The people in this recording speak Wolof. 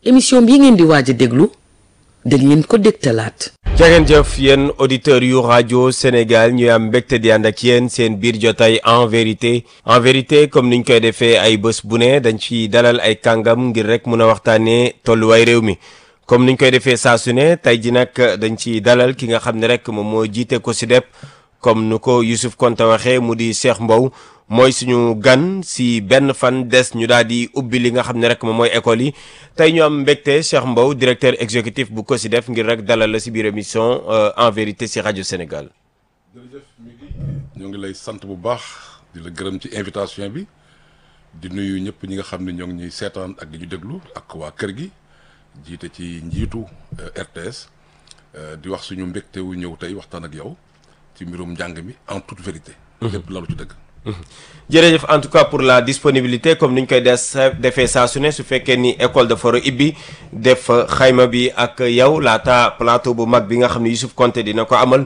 émission bi ngeen di waaj a déglu dañ leen ko dégtalaat. jangeen jëf yéen auditeurs yu rajo Sénégal ñuy am mbégte di ànd ak yéen seen biir jotaay en vérité en vérité comme niñ koy defee ay bés bu ne dañ ci dalal ay kàngam ngir rek mun a waxtaanee tolluwaay réew mi comme niñ koy defee saa su ne tey ji nag dañ ci dalal ki nga xam ne rek moom moo jiite ko si dep comme nu ko Youssouf Konta waxee mu di Cheikh Mbow mooy suñu gan si benn fan des ñu daal di ubbi li nga xam ne rek moom mooy école yi tey ñu am mbégte Cheikh Mbow directeur exécutif bu COSYDEP ngir rek dalal la si biir émission en vérité si rajo Sénégal. jërëjëf Midi ñoo ngi lay sant bu baax di la gërëm ci invitation bi di nuyu ñëpp ñi nga xam ne ñoo ngi ñuy seetaan ak di ñu déglu ak waa kër gi jiite ci njiitu RTS di wax suñu mbégte wu ñëw tey waxtaan ak yow ci mbirum njàng mi en toute vérité. lépp lalu ci dëgg. jërëjëf en tout cas pour la disponibilité comme ni ñu koy des defee saa su ne su fekkee ni école dafa war a ibbi def xayma bi ak yow laata plateau bu mag bi nga xam ne Youssouf Konté dina ko amal